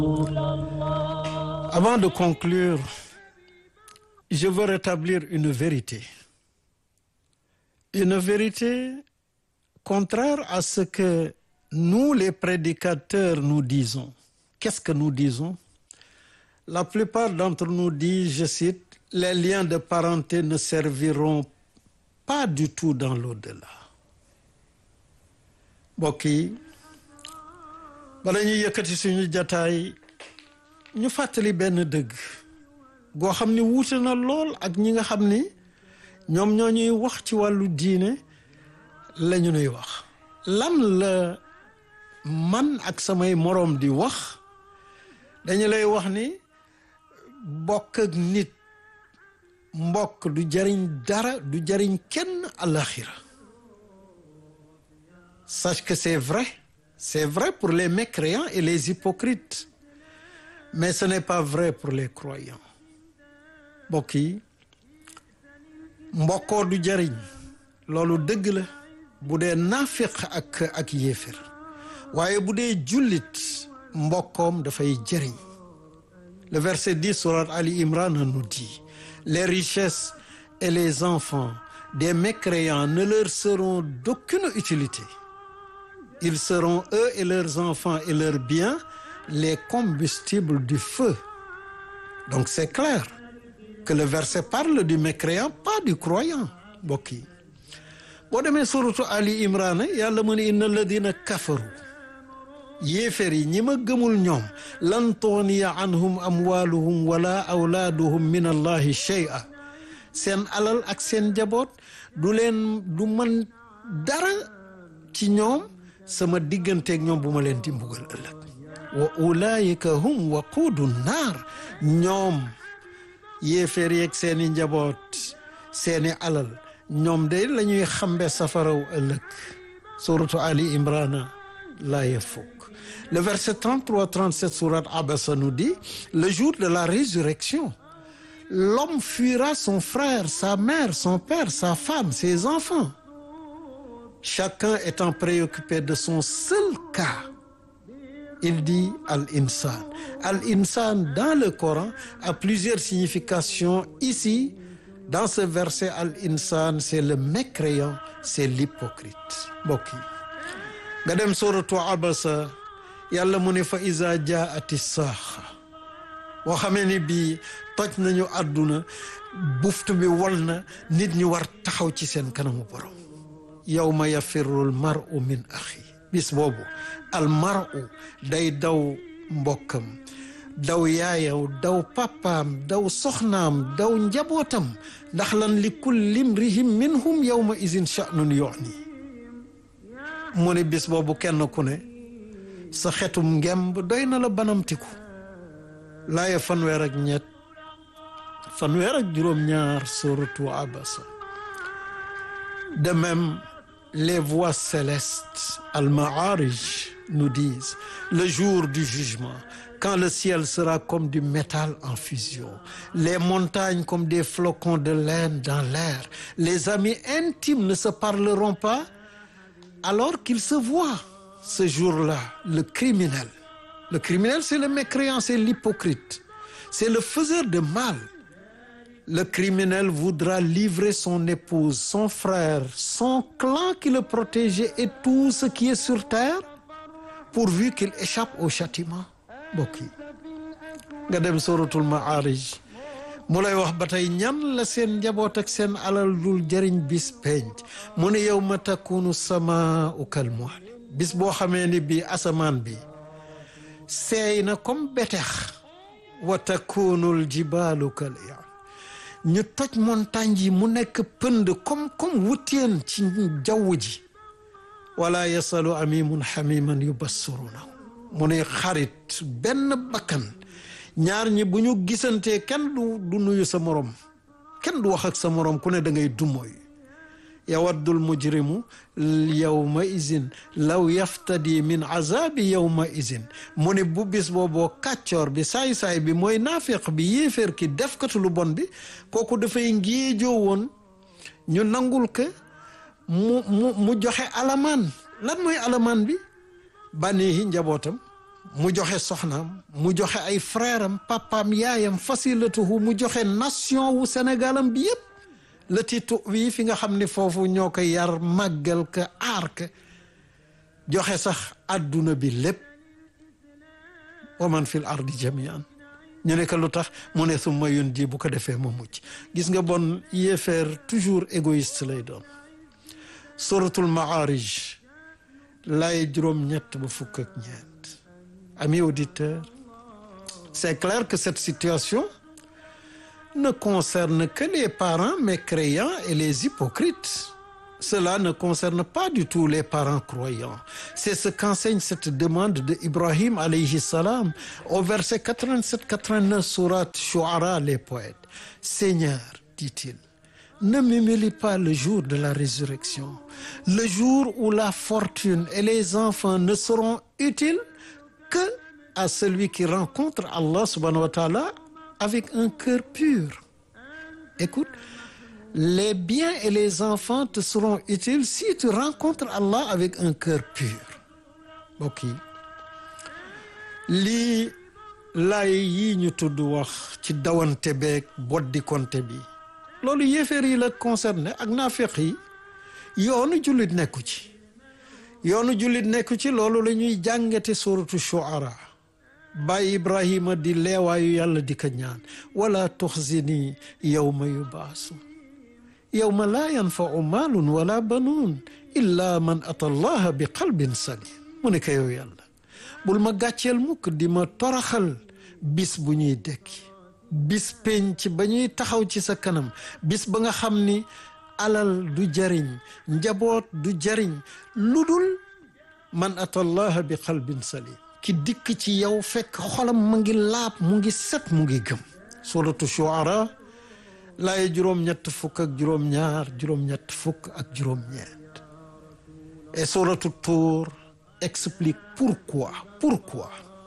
Avant de conclure, je veux rétablir une vérité. Une vérité contraire à ce que nous, les prédicateurs, nous disons. Qu'est-ce que nous disons? La plupart d'entre nous disent, je cite, les liens de parenté ne serviront pas du tout dans l'au-delà. mbokk yi bala ñuy yëkkati suñu jataay ñu fàttali benn dëgg goo xam ni wuute na lool ak ñi nga xam ni ñoom ñoo ñuy wax ci wàllu diine la ñu nuy wax lan la man ak samay moroom di wax dañu lay wax ni bokk ak nit mbokk du jariñ dara du jariñ kenn àlaxira sache que c'est vrai c'est vrai pour les mécréants et les hypocrites mais ce n'est pas vrai pour les croyants mbokk yi mbokkoo du jariñ loolu dëgg la bu dee naafiq ak ak yéefir waaye bu dee jullit mbokkoom dafay jëriñ le verset 10 surat Ali Imran nous dit les richesses et les enfants des mécréants ne leur seront d'aucune utilité ils seront eux et leurs enfants et leurs biens les combustibles du feu donc c'est clair que le verset parle du mécréant pas du croyant mbokk yi boo demee suratu Ali Imran yàlla mu ne inna alladina kafaru yéefér yi ñi ma gëmul ñoom lan tughniya anhum amwaluhum wala awlaaduhum min allahi shay'a seen alal ak seen jaboot du leen du man dara ci ñoom sama digganteeg ñoom bu ma leen di mbugal ëllëg wa ulaayika hum waquudu naar ñoom yéeféer yeeg seeni njaboot seeni alal ñoom de la ñuy xambe safaraw ëllëg suratu Ali Imran laaya fukk le verset 33 37 sourate Abasa nous dit le jour de la résurrection l'homme fuira son frère sa mère son père sa femme ses enfants chacun étant préoccupé de son seul cas il dit al-insan al-insan dans le Coran a plusieurs significations ici dans ce verset al-insan c'est le mécréant c'est l'hypocrite mbokk yi nga dem suratu Abasa yàlla mu ne fa iza jaati saaxa boo xamee ni bii toj nañu àdduna buftu bi wal na nit ñi war taxaw ci seen kanamu borom yawma yafirru al mar'u min axi bis boobu al mar'u day daw mbokkam daw yaayaw daw papaam daw soxnaam daw njabootam ndax lan li kulli imrihim minhum yawma izin sha'nun yu'ni mu ne bis boobu kenn ku ne sa xetum ngemb doy na la banamtiku laaya fanweer ak ñett fanweer ak juróom-ñaar suratu Abasa de même les voix célestes al-Ma'arij nous disent le jour du jugement quand le ciel sera comme du métal en fusion les montagnes comme des flocons de laine dans l'air les amis intimes ne se parleront pas alors qu'ils se voient ce jour-là le criminel le criminel c'est le mécréant c'est l'hypocrite c'est le faiseur de mal le criminel voudra livrer son épouse son frère son clan qui le protégeait et tout ce qui est sur terre pourvu qu'il échappe au châtiment mbokk yi nga dem suratul Ma'arij mu lay wax ba tey ñan la seen njaboot ak seen alal dul jëriñ bis penc mu ne yawma takunu samaa'u kal muhl bis boo xamee ni bii asamaan bi seey na comme betex wa takunul jibaalu kal i'aan ñu toj montagne yi mu nekk pënd comme comme wuteen ci jaww ji wala yasalu amimun xamiman yubassirunahu mu ne xarit benn bakkan ñaar ñi bu ñu gisantee kenn du du nuyu sa morom kenn du wax ak sa morom ku ne da ngay dumooy yawaddul mujrimu yawma izin law yaftadi min azabi yawma izin mu ne bu bis booboo kàccoor bi saay-saay bi mooy naafiq bi yéeféer ki defkatu lu bon bi kooku dafay ngéejoo woon ñu nangul ke mu mu mu joxe alamaan lan mooy alamaan bi bànneexi njabootam mu joxe soxnaam mu joxe ay frère am papaam yaayam fasilatuhu mu joxe nation wu Sénégalam bi yépp la titu wi fi nga xam ne foofu ñoo ko yar màggal ka aar ka joxe sax àdduna bi lépp wa man fil ardi jamian ñu ne ko lu tax mu ne summa yun ji bu ko defee ma mucc gis nga bon yéefeer toujours égoïste lay doon suratul maarij lay juróom-ñett ba fukk ak ñeent amis auditeurs c'est clair que cette situation ne concerne que les parents mécréants et les hypocrites cela ne concerne pas du tout les parents croyants c'est ce qu'enseigne cette demande de Ibrahim alayhi salam au verset 87-89 sourate Shu'ara les poètes Seigneur dit-il ne m'humilie pas le jour de la résurrection le jour où la fortune et les enfants ne seront utiles que à celui qui rencontre Allah subhanahu wa ta'ala avec un cœur pur écoute les biens et les enfants te seront utiles si tu rencontres Allah avec un cœur pur mbokk yi lii laay yi ñu tudd wax ci dawante beeg boddi konte bi loolu yéeféer yi la concerné ak naafeq yi yoonu jullit nekku ci yoonu jullit nekku ci loolu la ñuy jàngate suratu shuara baay ibrahima di leewaayu yàlla di ko ñaan wala tuxzini yawma yubaasu yawma laa yanfau maalun wala banuun illa man ata allaha bi qalbin salim mu ne ko yow yàlla bul ma gàcceel mukk di ma toraxal bis bu ñuy dekki bis penc ba ñuy taxaw ci sa kanam bis ba nga xam ni alal du jariñ njaboot du jariñ lu dul man atallaha bi qalbin salim ki dikk ci yow fekk xolam mu ngi laab mu ngi set mu ngi gëm suratu shuara laaye juróom-ñett fukk ak juróom-ñaar juróom-ñett fukk ak juróom-ñeent et suratu Tur explique pourquoi pourquoi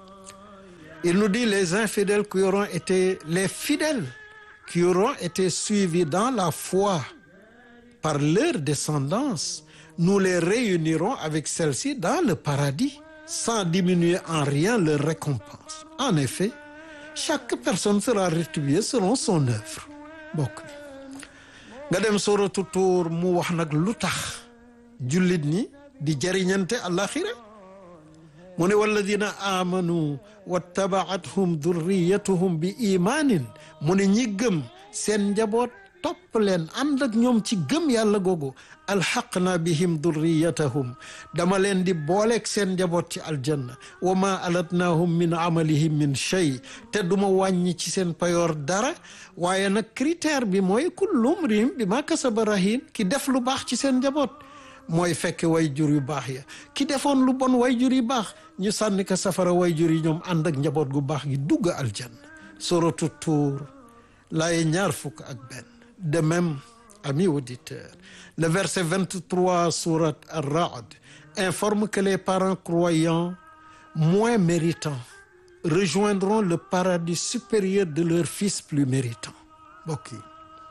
il nous dit les infidèles qui auront été les fidèles qui auront été suivis dans la foi par leur descendance nous les réunirons avec celle-ci dans le paradis sans diminuer en rien leur récompense en effet chaque personne sera rétribuée selon son œuvre bokk nga dem suratu Tuur mu wax nag lu tax jullit ñi di jariñante àlaxira mu ne walladina amanu wattabaathum durriyatuhum bi imaanin mu ne ñi gëm seen njaboot topp leen ànd ak ñoom ci gëm yàlla googu alxaqna bihim durriyatahum dama leen di booleeg seen njaboot ci aljanna wa ma alatnahum min amalihim min shay te duma wàññi ci seen payoor dara waaye nag critère bi mooy kullu mriim bi ma kasaba rahin ki def lu baax ci seen njaboot mooy fekk way jur yu baax ya ki defoon lu bon way jur yu baax ñu sànni ko safara way jur yi ñoom ànd ak njaboot gu baax gi dugg aljanna suratu Tuur laaye ñaar fukk ak benn de même amis auditeurs le verset 23 sourate Ar-Ra'd informe que les parents croyants moins méritants rejoindront le paradis supérieur de leurs fils plus méritants mbokk yi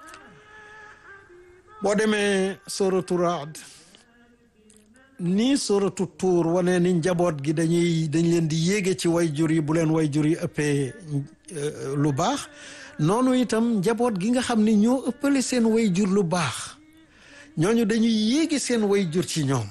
boo demee suratu Ra'd nii suratu Tuur wane ni njaboot gi dañuy dañ leen di yéege ci wayjur yi bu leen wayjur yi ëppee lu baax noonu itam njaboot gi nga xam ni ñoo ëppale seen wayjur lu baax ñooñu dañuy yéegi seen wayjur ci ñoom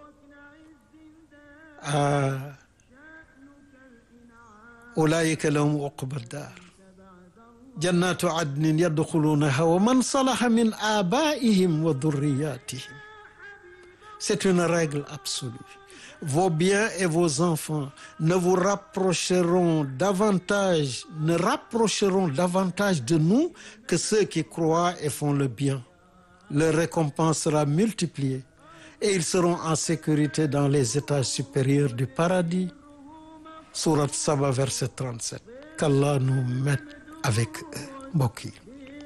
ulaayika lahum uqba daar jannatu adnin yadxuluunaha wa man salaha min abaihim wa durriyatihim c'est une règle absolue vos biens et vos enfants ne vous rapprocheront davantage ne rapprocheront davantage de nous que ceux qui croient et font le bien leur récompense sera multipliée et ils seront en sécurité dans les étages supérieurs du paradis sourate Saba verset 37 qu'Allah nous mette avec eux mbokk yi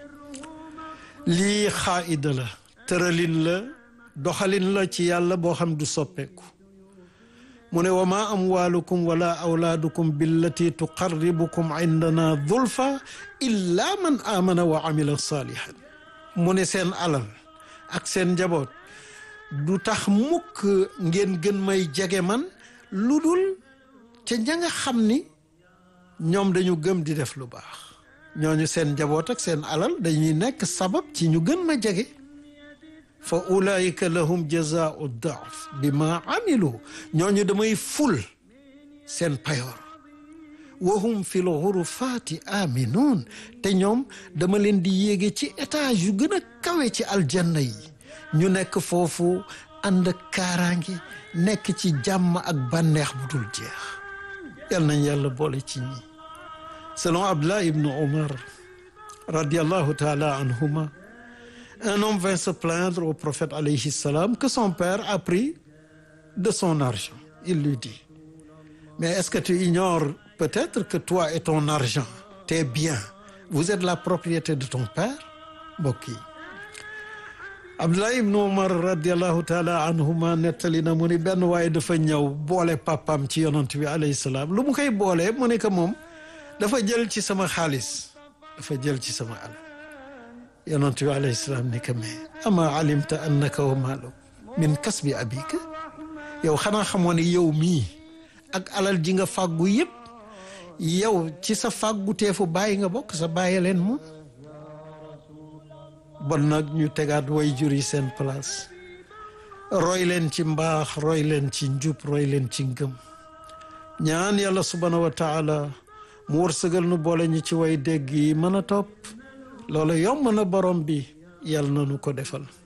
lii xaida la tëralin la doxalin la ci yàlla boo xam du soppeeku mu ne wa ma amwalukum wala awlaadukum billati tuqarribukum indana zulfa illa man amana wa amila salihan mu ne seen alal ak seen njaboot du tax mukk ngeen gën may jege man lu dul ca ña nga xam ni ñoom dañu gëm di def lu baax ñooñu seen njaboot ak seen alal dañuy nekk sabab ci ñu gën ma jege fa ulaika lahum jazaau daaf bi ma amilu ñooñu damay ful seen payoor wahum fi l xurufaati aminuun te ñoom dama leen di yéege ci étage yu gën a kawe ci aljanna yi ñu nekk foofu ànd ak kaaraange nekk ci jàmm ak bànneex bu dul jeex yal nañ yàlla boole ci ñi selon Abdullah ibn Omar radiallahu taala anhuma un homme vint se plaindre au prophète alayhi salam que son père a pris de son argent il lui dit mais est-ce que tu ignores peut-être que toi et ton argent tes biens vous êtes la propriété de ton père mbokk yi Abdullah ibn Umar radiallahu taala anhuma nettali na mu ni benn waaye dafa ñëw boole papam ci yonant bi alayhi salaam lu mu koy boolee mu ne que moom dafa jël ci sama xaalis dafa jël ci sama alal yonant bi alayhi salaam ni que mais ama alimta annaka wa maalu min kasbi abika yow xanaa xamoo ne yow mii ak alal ji nga fàggu yëpp yow ci sa fàggu teefu bàyyi nga bokk sa bàyyi leen moom bon nag ñu tegaat way jur yi seen place roy leen ci mbaax roy leen ci njub roy leen ci ngëm ñaan yàlla subhaanahu wa taala mu wërsëgal nu boole ñu ci way dégg yi mën a topp loolu yomb na borom bi yàlla na nu ko defal